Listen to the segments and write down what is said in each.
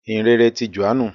ìhìnrere ti Jòhánù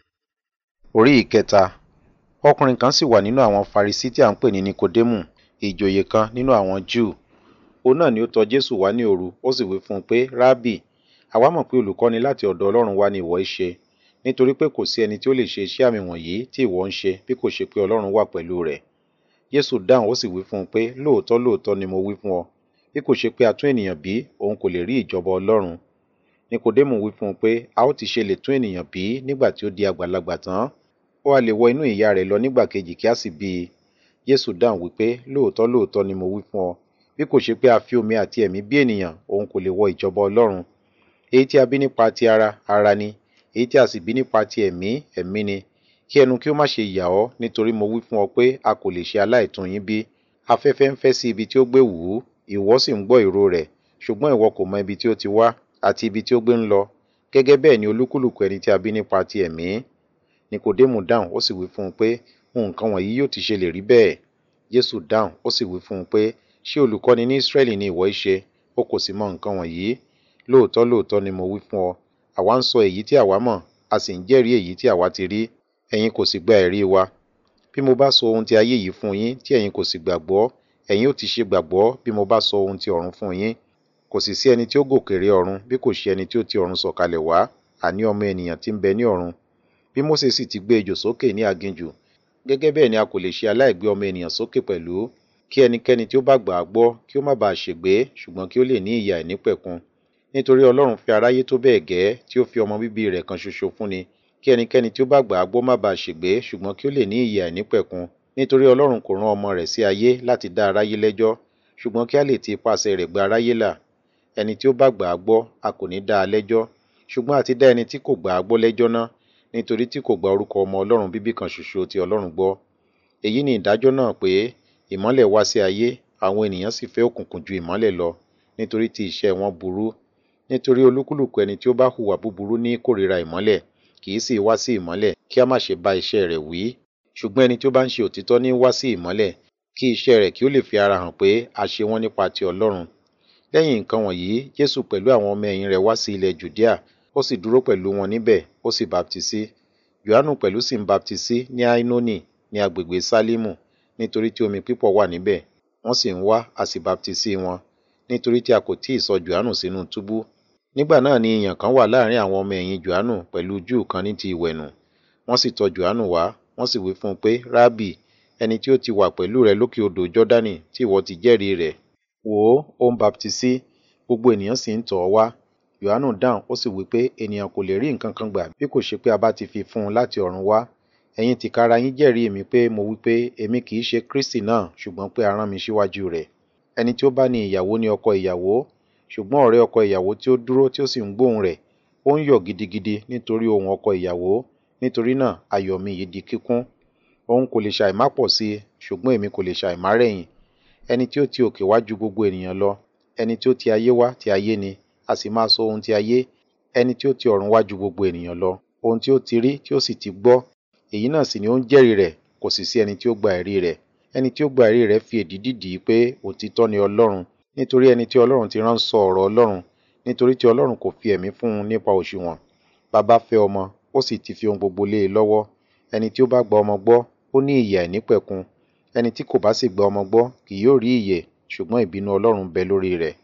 orí ìkẹta ọkùnrin kan sì wà nínú àwọn Farisí tí à ń pè ní Nikodémù ìjòyè kan nínú àwọn Júù òun náà ni ó tọ̀ Jésù wá ní òru ó sì wí fún un pé rábì àwa mọ̀ pé olùkọ́ni láti ọ̀dọ̀ Ọlọ́run wá ni ìwọ í ṣe nítorí pé kò sí ẹni tí ó lè ṣe iṣẹ́ àmì wọ̀nyí tí ìwọ ń ṣe bí kò ṣe pé Ọlọ́run wà pẹ̀lú rẹ̀ Jésù dáhùn ó sì wí fún un pé lóòótọ́ lóòótọ́ ni mo wí fún ọ bí kò ṣe pé a tún ènìyàn bí òun kò lè rí ìjọba Ọlọ́run Nikodémù wí fún un pé a ó ti ṣe lè tún ènìyàn bí nígbà tí ó di àgbàlagbà tán ó wá lè wọ inú ìyá rẹ̀ lọ nígbà kejì kí a sì bí i Jésù dáhùn wípé lóòótọ́ lóòótọ́ ni mo wí fún ọ bí kò ṣe pé a fi omi àti ẹ̀mí bí ènìyàn òun kò lè wọ ìjọba Ọlọ́run èyí tí a bí nípa ti ara ara ni èyí tí a sì bí nípa ti ẹ̀mí ẹ̀mí ni kí ẹnu kí ó má ṣe yà ọ́ nítorí mo wí fún ọ pé a kò lè ṣe aláìtún yín bí afẹ́fẹ́ ń fẹ́ sí ibi tí ó gbé wù ú ìwọ sì ń gbọ́ ìró rẹ̀ ṣùgbọ́n ìwọ kò mọ ibi tí ó ti wá àti ibi tí ó gbé ń lọ gẹ́gẹ́ bẹ́ẹ̀ ni olúkúlùkù ẹni tí a bí nípa ti ẹ̀mí Nikodémù dáhùn ó sì wí fún un pé nǹkan wọ̀nyí yóò ti ṣe lè rí bẹ́ẹ̀ Jésù dáhùn ó sì wí fún un pé ṣé olùkọ́ni ní Ísírẹ́lì ni ìwọ í ṣe ó kò sì mọ nǹkan wọ̀nyí lóòótọ́ lóòótọ́ ni mo wí fún ọ àwa ń sọ èyí tí àwa mọ̀ a sì ń jẹ́rìí èyí tí àwa ti rí ẹ̀yin kò sì gba ẹ̀rí wa bí mo bá sọ ohun ti ayé yìí fún yín tí ẹ̀yin kò sì gbàgbọ́ ẹ̀yin ó ti ṣe gbàgbọ́ bí mo bá sọ ohun ti ọ̀run fún yín kò sì sí ẹni tí ó gòkè ré ọ̀run bí kò ṣe ẹni tí ó ti ọ̀run sọ̀kalẹ̀ wá àní ọmọ ènìyàn tí ń bẹ ní ọ̀run bí Mósè sì ti gbé ejò sókè ní aginjù gẹ́gẹ́ bẹ́ẹ̀ ni a kò lè ṣe aláìgbé ọmọ ènìyàn sókè pẹ̀lú kí ẹnikẹ́ni tí ó bá gbà á gbọ́ kí ó má bàa ṣègbé ṣùgbọ́n kí ó lè ní ìyè àìnípẹ̀kun nítorí Ọlọ́run fẹ́ aráyé tó bẹ́ẹ̀ gẹ́ tí ó fi ọmọ bíbí rẹ̀ kan ṣoṣo fúnni kí ẹnikẹ́ni tí ó bá gbà á gbọ́ má bàa ṣègbé ṣùgbọ́n kí ó lè ní ìyè àìnípẹ̀kun nítorí Ọlọ́run kò rán ọmọ rẹ̀ sí ayé láti dá aráyé lẹ́jọ́ ṣùgbọ́n kí a lè ti ipasẹ̀ rẹ̀ gba aráyé là ẹni tí ó bá gbà á gbọ́ a kò ní dá a lẹ́jọ́ ṣùgbọ́n a ti dá ẹni tí kò gbà á gbọ́ lẹ́jọ́ náà nítorí tí kò gba orúkọ ọmọ Ọlọ́run bíbí kan ṣoṣo ti Ọlọ́run gbọ́ èyí ni ìdájọ́ náà pé ìmọ́lẹ̀ wá sí ayé àwọn ènìyàn sì fẹ́ òkùnkùn ju ìmọ́lẹ̀ lọ nítorí tí iṣẹ́ wọn burú nítorí olúkúlùkù ẹni tí ó bá hùwà búburú ní kórìíra ìmọ́lẹ̀ kì í sì wá sí ìmọ́lẹ̀ kí a má ṣe bá iṣẹ́ rẹ̀ wí ṣùgbọ́n ẹni tí ó bá ń ṣe òtítọ́ ní wá sí ìmọ́lẹ̀ kí iṣẹ́ rẹ̀ kí ó lè fi ara hàn pé a ṣe wọ́n nípa ti Ọlọ́run lẹ́yìn nǹkan wọ̀nyí Jésù pẹ̀lú àwọn ọmọ ẹ̀yìn rẹ̀ wá sí ilẹ̀ Jùdíà ó sì dúró pẹ̀lú wọn níbẹ̀ ó sì baptisí Jòhánù pẹ̀lú sì ń baptisí ní Ainoni ní agbègbè Sálímù nítorí tí omi pípọ̀ wà níbẹ̀ wọ́n sì ń wá a sì baptisí wọn nítorí tí a kò tíì sọ Jòhánù sínú túbú nígbà náà ni ìyàn kan wà láàrin àwọn ọmọ ẹ̀yìn Jòhánù pẹ̀lú Júù kan ní ti ìwẹ̀nù wọ́n sì tọ̀ Jòhánù wá wọ́n sì wí fún un pé rábì ẹni tí ó ti wà pẹ̀lú rẹ lókè odò Jọ́dánì tí ìwọ ti jẹ́rìí rẹ̀ wò ó ó ń baptisí gbogbo ènìyàn sì ń tọ̀ ọ́ wá Jòhánù dáhùn ó sì wí pé ènìyàn kò lè rí nǹkan kan gbà bí kò ṣe pé a bá ti fi fún un láti ọ̀run wá ẹ̀yin tìkára yín jẹ́rìí mi pé mo wí pé èmi kì í ṣe Kristi náà ṣùgbọ́n pé a rán mi síwájú rẹ̀ ẹni tí ó bá ní ìyàwó ní ọkọ ìyàwó ṣùgbọ́n ọ̀rẹ́ ọkọ ìyàwó tí ó dúró tí ó sì ń gbóhùn rẹ̀ ó ń yọ̀ gidigidi nítorí ohùn ọkọ ìyàwó nítorí náà ayọ̀ mi yìí di kíkún òun kò lè ṣàìmá pọ̀ sí i ṣùgbọ́n èmi kò lè ṣàìmá rẹ̀yìn ẹni tí ó ti òkè wá ju gbogbo ènìyàn lọ ẹni tí ó ti ayé wá ti ayé ni a sì máa sọ ohun ti ayé ẹni tí ó ti ọ̀run wá ju gbogbo ènìyàn lọ ohun tí ó ti rí tí ó sì ti gbọ́ èyí náà sì ni ó ń jẹ́rìí rẹ̀ kò sì sí ẹni tí ó gba ẹ̀rí rẹ̀ ẹni tí ó gba ẹ̀rí rẹ̀ fi èdìdì dì í pé òtítọ́ ni Ọlọ́run nítorí ẹni tí Ọlọ́run ti rán sọ ọ̀rọ̀ Ọlọ́run nítorí tí Ọlọ́run kò fi ẹ̀mí fún un nípa òṣùwọ̀n bàbá fẹ́ ọmọ ó sì ti fi ohun gbogbo lé e lọ́wọ́ ẹni tí ó bá gba ọmọ gbọ́ ó ní ìyè àìnípẹ̀kun ẹni tí kò bá sì gba ọmọ gbọ́ kì yóò rí ìyè ṣùgbọ́n ìbínú Ọlọ́run bẹ lórí rẹ̀